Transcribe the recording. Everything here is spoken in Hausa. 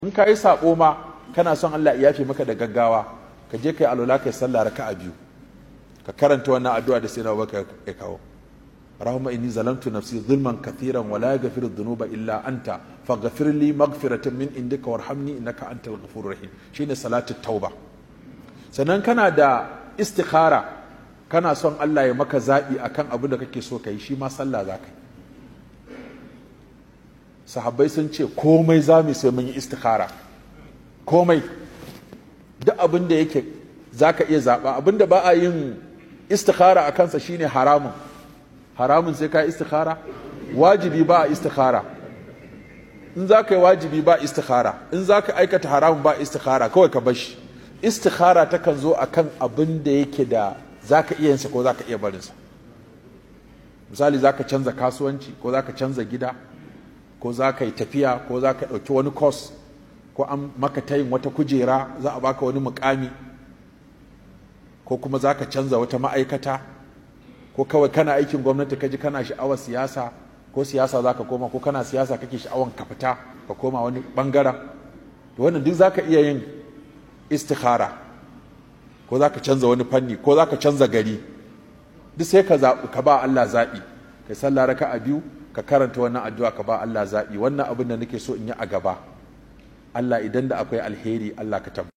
in ka yi saɓo ma kana son Allah ya yafe maka da gaggawa ka je kai alola kai sallah raka'a biyu ka karanta wannan addu'a da sai na baka ya kawo Rahama inni zalamtu nafsi zulman kathiran wa la yaghfiru dhunuba illa anta faghfir li maghfiratan min indika warhamni innaka antal ghafurur rahim shine salatu tauba sannan kana da istikhara kana son Allah ya maka zabi akan abin da kake so kai shi ma sallah za ka yi sahabbai sun ce komai za mu sai mun yi istikhara komai duk abin da yake za ka iya zaɓa abin da ba a yin istikhara a kansa shine haramun haramun sai ka yi istikhara wajibi ba a istikhara in za ka yi wajibi ba istikhara in za ka aikata haramun ba istikhara kawai ka bashi istikhara takan zo a kan abin da yake da za ka iya yinsa ko za ka iya barinsa misali za ka canza kasuwanci ko za ka canza gida ko za ka yi tafiya ko za ka ɗauki wani kos ko an maka tayin wata kujera za a baka wani mukami ko kuma za ka canza wata ma'aikata ko kawai kana aikin gwamnati ka ji kana sha'awar siyasa ko siyasa za ka koma ko kana siyasa kake sha'awar ka fita ka koma wani bangaren to wannan duk za ka iya yin istikhara ko za ka canza wani fanni ko za ka canza gari duk sai ka ka ba Allah zaɓi kai sallah raka a biyu ka karanta wannan addu'a ka ba Allah zaɓi wannan abin da nake so in yi a gaba Allah idan da akwai alheri Allah ka tabbatar